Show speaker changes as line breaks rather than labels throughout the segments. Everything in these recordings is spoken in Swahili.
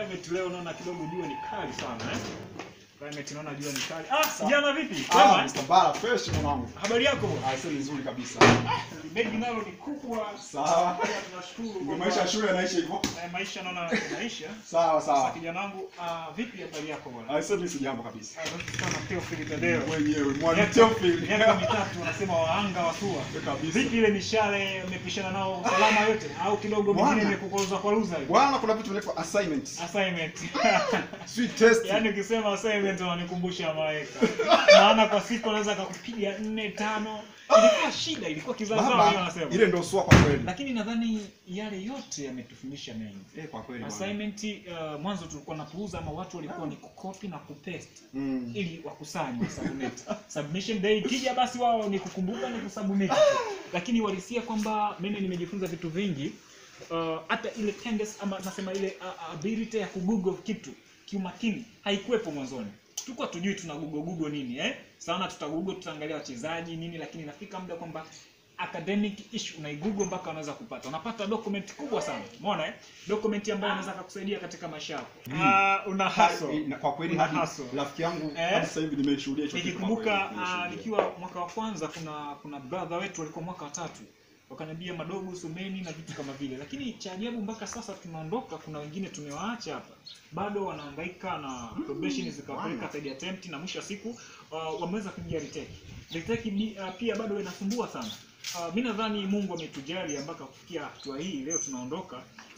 Climate leo naona kidogo jua ni kali sana eh. Climate naona jua ni kali. Ah, kijana vipi?
Ah,
Wema?
Mr. Bara fresh mwanangu.
Habari yako bwana?
Ah, sio nzuri kabisa.
Begi nalo ni kubwa.
Sawa.
Tunashukuru.
Ndio
kwamba,
maisha ya shule yanaisha hivyo.
eh, maisha naona maisha.
Sawa
Sasa
sawa.
kijana wangu, ah, vipi habari yako bwana?
Ah, sio mimi si jambo kabisa.
Ah, vipi sana Theophil Tadeo?
Mwenyewe mwalimu
Miaka
Teofil.
miaka mitatu wanasema waanga watua.
Kabisa.
Vipi ile mishale umepishana nao usalama yote au kidogo
Bwana.
mingine imekukoza kwa luza hivi?
Bwana kuna vitu vinaitwa assignments.
Assignment.
Sweet test.
Yaani ukisema assignment unanikumbusha malaika. Maana kwa siku anaweza akakupiga nne tano. Ilikuwa shida, ilikuwa kizaazaa wao
Baba,
wanasema.
ile ndio sua kwa kweli.
Lakini nadhani yale yote yametufundisha mengi.
Eh, kwa kweli bwana.
Assignment uh, mwanzo tulikuwa napuuza ama watu walikuwa ni kukopi na kupaste
Mm.
ili wakusanye submit. Submission day ikija basi wao ni kukumbuka ni kusubmit. tu. Lakini walisia kwamba mimi nimejifunza vitu vingi uh, hata ile tendency ama nasema ile uh, ability ya kugoogle kitu kiumakini haikuwepo mwanzoni. Tulikuwa tujui tuna google google nini eh? Sana tuta google tutaangalia wachezaji nini lakini inafika muda kwamba academic issue unaigoogle mpaka unaweza kupata. Unapata document kubwa sana. Umeona eh? Document ambayo inaweza kukusaidia katika maisha yako. Ah, una hustle.
Na Kwa kweli
Una
hadi
hustle.
rafiki yangu
Eh?
hadi sasa hivi nimeshuhudia hicho kitu. kwa
nikikumbuka
kweli,
uh,
nimeshuhudia.
nikiwa mwaka wa kwanza kuna kuna brother wetu walikuwa mwaka wa tatu wakaniambia madogo someni na vitu kama vile lakini cha ajabu mpaka sasa tunaondoka kuna wengine tumewaacha hapa bado wanahangaika na probation zikawapeleka
bwana.
third attempt na mwisho wa siku uh, wameweza kuingia retake retake bi- uh, pia bado inasumbua sana uh, mi nadhani mungu ametujali mpaka kufikia hatua hii leo tunaondoka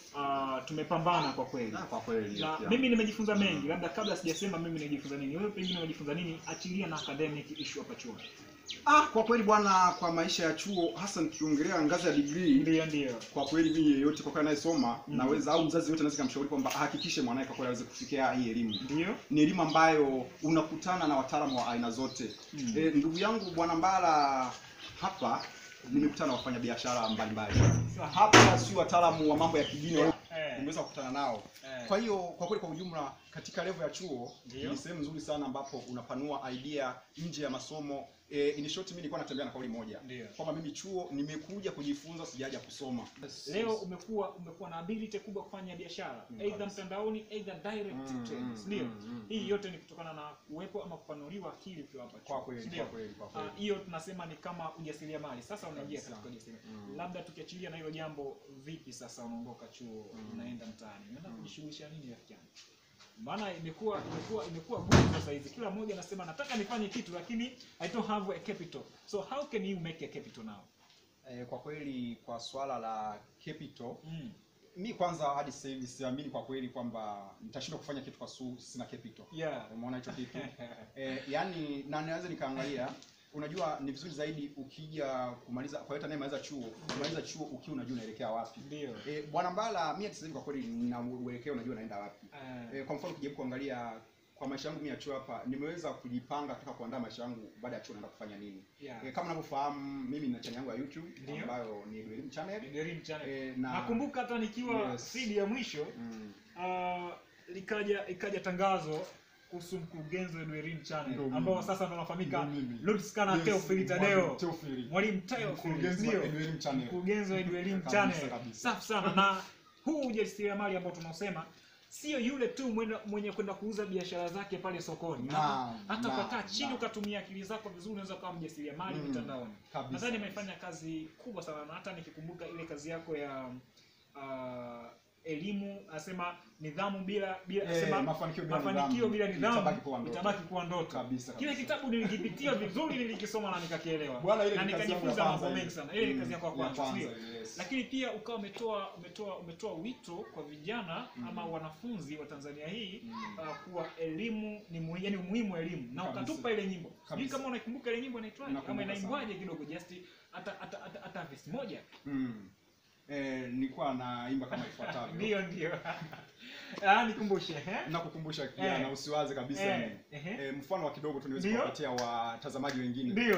uh, tumepambana kwa kweli
Ah, kwa kweli.
na
rafiki
mimi
yangu.
nimejifunza mengi labda kabla sijasema mimi nimejifunza nini wewe pengine umejifunza nini achilia na academic issue hapa chuo
Ah, kwa kweli bwana, kwa maisha ya chuo hasa nikiongelea ngazi ya degree
ndio ndio
kwa kweli mimi yeyote kwa kweli anayesoma
Mm.
naweza au mzazi yote anaweza kumshauri kwamba ahakikishe mwanae kwa kweli aweze kufikia hii elimu.
ndio
Ni elimu ambayo unakutana na wataalamu wa aina zote.
Mm.
E, ndugu yangu bwana Mbala hapa nimekutana na wafanyabiashara mbalimbali.
Sawa.
Hapa si wataalamu wa mambo ya kidini
Eh.
nimeweza kukutana nao.
Eh.
Kwa hiyo kwa kweli kwa ujumla katika level ya chuo
Ndio.
ni sehemu nzuri sana ambapo unapanua idea nje ya masomo. E, in short mimi nilikuwa natembea na kauli moja
Ndio.
kwamba mimi chuo nimekuja kujifunza, sijaja kusoma.
leo umekuwa umekuwa na ability kubwa kufanya biashara
Mm,
either
kabisa.
mtandaoni either direct
Mm,
trades
mm,
ndio
mm, mm,
hii
mm.
yote ni kutokana na kuwepo ama kupanuliwa akili ukiwa hapa chuo.
Kwa kweli,
Ndio.
kwa kweli, kwa kweli.
Ah, hiyo tunasema ni kama ujasiriamali sasa unaingia
Kabisa.
katika ujasiriamali
Mm.
labda tukiachilia na hilo jambo vipi sasa unaondoka chuo
Mm.
unaenda mtaani unaenda
Mm.
kujishughulisha nini rafiki yangu maana imekuwa imekuwa imekuwa gumu sasa hivi kila mmoja anasema nataka nifanye kitu lakini i don't have a capital so how can you make a capital now
E, kwa kweli kwa swala la capital
mm.
mi kwanza hadi sasa hivi siamini kwa kweli kwamba nitashindwa kufanya kitu kwa su sina capital.
yeah
Umeona hicho kitu? e, yani na naweza nikaangalia unajua ni vizuri zaidi ukija kumaliza kwa yote anayemaliza chuo kumaliza chuo ukiwa unajua unaelekea wapi
ndio
e, bwana mbala mimi hadi sasa hivi kwa kweli nina uelekeo unajua naenda wapi
Eh,
e, kwa mfano ukijaribu kuangalia kwa maisha yangu mimi ya chuo hapa nimeweza kujipanga katika kuandaa maisha yangu baada ya chuo naenda kufanya nini
yeah
e, kama unavyofahamu mimi nina channel yangu ya YouTube
Ndio.
ambayo ni Elimu Channel
Ni Dream Channel.
e, na
nakumbuka hata nikiwa
Yes.
seed ya mwisho
mm,
uh, likaja ikaja tangazo kuhusu mkurugenzi wa Dwerin Channel
Ndio mimi.
ambao sasa ndo anafahamika
Ndio mimi.
Lutskana
Yes,
Theophil
mwalimu
Tadeo
Theophil.
mwalimu Theophil
Mkurugenzi wa
ndio
Elimu Channel.
mkurugenzi wa Dwerin
Kabisa,
Channel
kabisa.
safi sana na huu ujasiriamali ambao tunaosema sio yule tu mwenye, mwenye kwenda kuuza biashara zake pale sokoni
Naam,
hata
naam,
ukakaa chini
naam.
ukatumia akili zako vizuri unaweza ukawa mjasiriamali
Mm,
mitandaoni
kabisa,
nadhani
kabisa.
imefanya kazi kubwa sana na hata nikikumbuka ile kazi yako ya uh, elimu asema nidhamu bila bila
Eh,
asema
mafanikio bila
mafanikio
nidhamu
bila nidhamu
itabaki kuwa ndoto.
itabaki kuwa ndoto
Kabisa,
kile
kabisa.
kitabu nilikipitia vizuri nilikisoma na nikakielewa
Bwana, ile
na
ni kazi yangu ya
nikajifunza
kwanza
mambo
ile.
mengi sana ile ni
Mm,
kazi yako ya
ya
kwanza
kwanza
sio
ile, yes.
lakini pia ukawa umetoa umetoa umetoa wito kwa vijana
Mm.
ama wanafunzi wa Tanzania hii
Mm.
uh, kuwa elimu ni muhimu yani umuhimu wa elimu na
Kabisa.
ukatupa ile nyimbo sijui
Kabisa.
kama unaikumbuka ile nyimbo inaitwaje kama
Nakumbuka
inaimbwaje kidogo just hata hata hata, hata verse moja
Mm. Eh, nilikuwa naimba kama ifuatavyo.
ndio ndio ah nikumbushe eh
Nakukumbusha kijana
Eh.
usiwaze kabisa
Eh,
yani.
ehe.
Eh, mfano wa kidogo tu niweze
Ndio.
kuwapatia watazamaji wengine.
ndio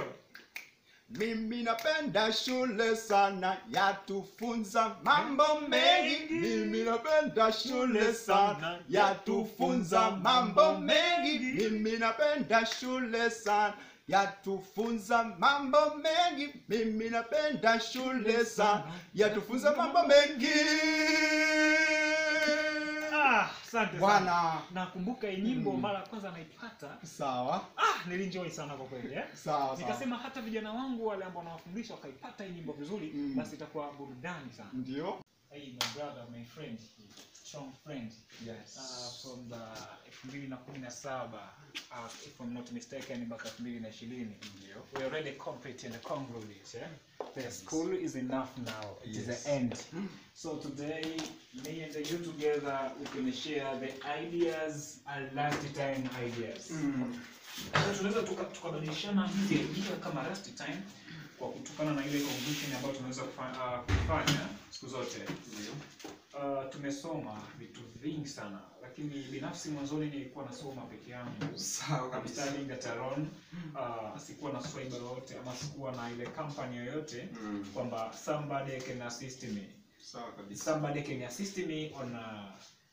Mimi napenda shule sana yatufunza mambo mengi. Mimi napenda shule sana yatufunza mambo mengi. Mimi napenda shule sana yatufunza mambo mengi. Mimi napenda shule sana yatufunza mambo mengi.
ah asante Asante
bwana
nakumbuka hii nyimbo
Mm.
mara ya kwanza naipata
sawa
ah nilinjoy sana kwa kweli eh?
sawa sawa
nikasema hata vijana wangu wale ambao nawafundisha wakaipata hii nyimbo vizuri
Mm.
basi itakuwa burudani sana
ndio
hey, my brother my friend strong friend
yes
uh, from the elfu mbili na kumi na saba uh, if I'm not mistaken mpaka elfu mbili na ishirini
ndio
we are already complete and congruent yeah? the school is enough now it is
Yes.
the end so today me and you together we can share the ideas and lifetime ideas
Mm.
sasa tunaweza tuka- tukabadilishana hizi idea kama last time kwa kutokana na ile conclusion ambayo tunaweza kufa- uh, kufanya siku zote
Ndio.
uh, tumesoma vitu vingi sana lakini binafsi mwanzoni nilikuwa nasoma peke yangu
sawa
I'm
kabisa
studying at alone uh, sikuwa na swaiba yoyote ama sikuwa na ile company yoyote
Mm.
kwamba somebody can assist me
sawa kabisa
somebody can assist me on uh,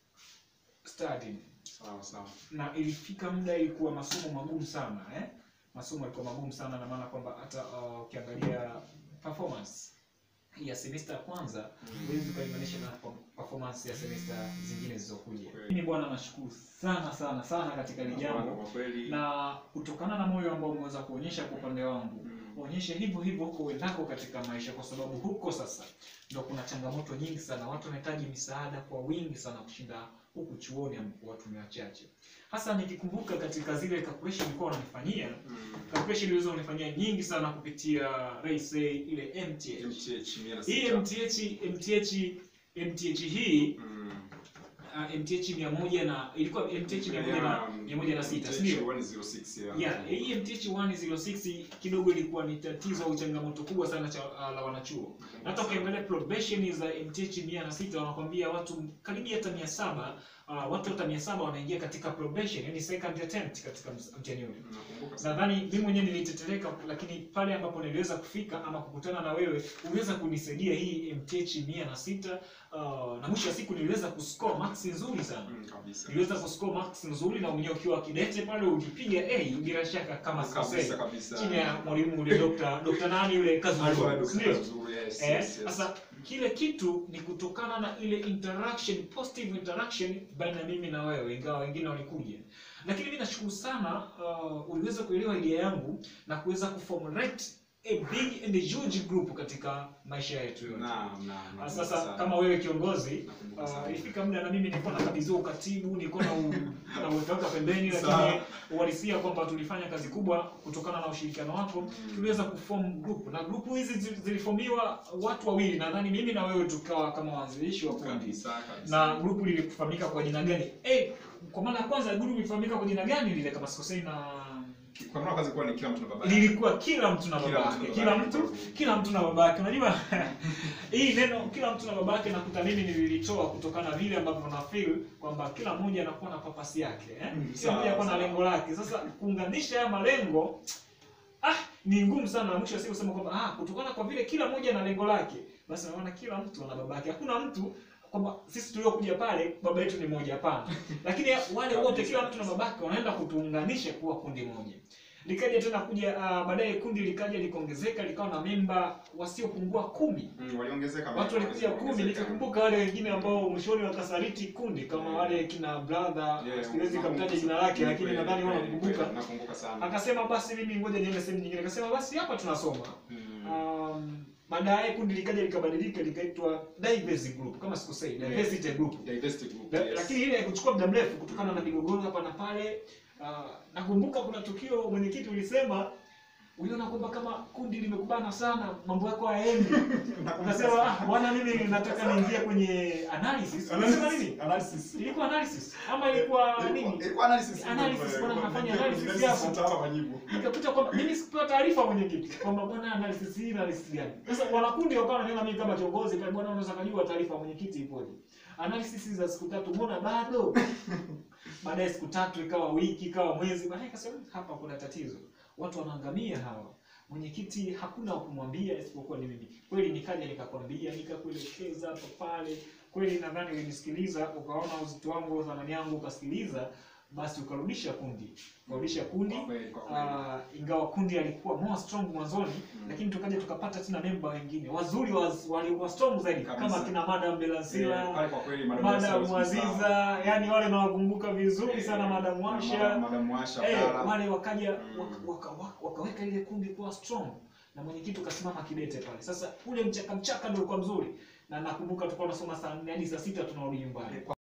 studying
sawa sawa
na ilifika muda ilikuwa masomo magumu sana eh? masomo yalikuwa magumu sana na maana kwamba hata uh, ukiangalia performance ya semester ya kwanza
Mm.
huwezi ukaimanisha na pe- performance ya semester zingine zilizokuja
Kweli.
mimi bwana nashukuru sana sana sana katika hili jambo
kwa kweli
na kutokana na moyo ambao umeweza kuonyesha kwa upande wangu
Mm.
onyeshe hivyo hivyo huko uendako katika maisha kwa sababu huko sasa ndo kuna changamoto nyingi sana watu wanahitaji misaada kwa wingi sana kushinda huku chuoni ambapo watu ni wachache hasa nikikumbuka katika zile calculation nilikuwa wananifanyia
Mm.
calculation iliweza kunifanyia nyingi sana kupitia raise ile MTH
MTH mia na
hii
sita.
MTH MTH MTH hii
Mm.
uh, MTH mia moja na ilikuwa MTH mia moja na mia moja na sita si ndio?
MTH 106, yeah.
Yeah, hii MTH 106 kidogo ilikuwa ni tatizo au changamoto kubwa sana cha, uh, la wanachuo. Na Hata ukiangalia probation za MTH 106 wanakwambia watu karibia hata 700 uh, watu hata 700 wanaingia katika probation, yani second attempt katika ms- mtihani ule.
Nakumbuka sana.
Nadhani mimi mwenyewe nilitetereka, lakini pale ambapo niliweza kufika ama kukutana na wewe uliweza kunisaidia hii MTH 106 uh, na mwisho wa siku niliweza kuscore marks nzuri sana
Mm, kabisa.
niliweza kuscore marks nzuri na mwenyewe ukiwa kidete pale ukipiga A bila shaka kama sikosei
Kabisa, kabisa.
chini ya mwalimu ule Dr. Dr. nani yule
Alikuwa
Kazungu
Dr.
ndio
Kazungu, yes,
eh
yes, yes.
sasa kile kitu ni kutokana na ile interaction positive interaction baina ya mimi na wewe ingawa wengine walikuja lakini mimi nashukuru sana uh, uliweza kuelewa idea yangu na kuweza kuformulate a big and a huge group katika maisha yetu yote
Naam, naam,
Ah,
nakumbuka
sasa
sana.
kama wewe kiongozi
Nakumbuka
uh,
sana.
ilifika muda na mimi nilikuwa nakabidhiwa ukatibu nilikuwa na u- na uwekaweka pembeni lakini
Sawa.
uhalisia kwamba tulifanya kazi kubwa kutokana na ushirikiano wako
Mm.
tuliweza kuform group na grupu hizi zi- zilifomiwa watu wawili nadhani mimi na wewe tukawa kama waanzilishi wa kundi
Kabisa, kabisa.
na grupu lilifahamika kwa jina gani eh kwa mara ya kwanza grupu lilifahamika kwa jina gani lile kama sikosei na
Kwa maana kazi kuwa ni kila mtu na baba yake.
lilikuwa kila mtu na
Kila
baba
mtu
yake
na
kila
baba
mtu
yake.
kila mtu na baba yake unajua hii neno kila mtu na baba yake nakuta mimi nililitoa kutokana na vile ambavyo na feel kwamba kila mmoja anakuwa na papasi yake eh?
Mm,
kila
sawa,
mmoja anakuwa na
sawa.
lengo lake sasa kuunganisha haya malengo ah ni ngumu sana na mwisho wa siku kusema kwamba ah kutokana kwa vile kila mmoja na lengo lake basi naona kila mtu ana baba yake hakuna mtu kwamba sisi tuliokuja pale baba yetu ni moja hapana lakini wale wote kila mtu na babake wanaenda kutuunganisha kuwa kundi moja likaja tena kuja uh, baadaye kundi likaja likaongezeka likawa na memba wasiopungua kumi
Mm, waliongezeka
watu walikuja kumi
waliongezeka.
nikikumbuka wale wengine ambao mwishoni wakasaliti kundi kama
Yeah.
wale kina brother
Yeah,
siwezi
nakumbuka
kamtaja
sana.
jina lake lakini
Kweli,
nadhani
kweli,
wanakumbuka
kweli, nakumbuka sana
akasema basi mimi ngoja niende sehemu nyingine akasema basi hapa tunasoma
Mm.
um, baadaye kundi likaja likabadilika likaitwa diversity group kama sikosei
Yeah.
diversity group
Diversity group,
La-
yes.
lakini ile haikuchukua muda mrefu kutokana na migogoro hapa na pale. Uh, nakumbuka kuna tukio mwenyekiti ulisema uliona kwamba kama kundi limekubana sana mambo yako hayaendi. Ukasema ah, bwana mimi nataka niingie kwenye analysis. Unasema nini?
Analysis.
Ilikuwa analysis ama ilikuwa
Ilikuwa-
nini?
ilikuwa analysis.
Analysis, bwana,
Ilikuwa-
nafanya
ilikuwa-
analysis
ilikuwa
hapo.
mtaala majibu.
Nikakuta kwamba mimi sikupewa taarifa mwenyekiti kwamba bwana analysis hii analysis gani. Sasa wanakundi wakawa wananiona mimi kama kiongozi pale, bwana unaweza kujua taarifa ya mwenyekiti ipoje. Analysis za siku tatu mbona bado? Baadaye siku tatu ikawa wiki ikawa mwezi, baadaye ikasema hapa kuna tatizo, watu wanaangamia hawa. Mwenyekiti hakuna wa kumwambia isipokuwa ni mimi. Kweli nikaja nikakwambia, nikakuelekeza hapa pale. Kweli nadhani ulinisikiliza, ukaona uzito wangu, thamani yangu, ukasikiliza basi ukarudisha kundi ukarudisha kundi
Kwa kweli, kwa kweli.
Ah, ingawa kundi alikuwa more strong mwanzoni
Mm.
lakini tukaja tukapata tena memba wengine wazuri waz- walikuwa strong zaidi
Kabisa.
kama kina madam
Eh,
belasila
pale kwa kweli Madam
madam
Elsa
Aziza, yani wale nawakumbuka vizuri sana, madam
Madam-
Washa
Madam Washa
eh,
Kala.
wale wakaja
Mm.
waka, waka, waka, wakaweka ile kundi kuwa strong na mwenyekiti ukasimama kidete pale. Sasa ule mchaka mchaka ndio ulikuwa mzuri, na nakumbuka tulikuwa tunasoma saa nne hadi saa sita tunarudi nyumbani.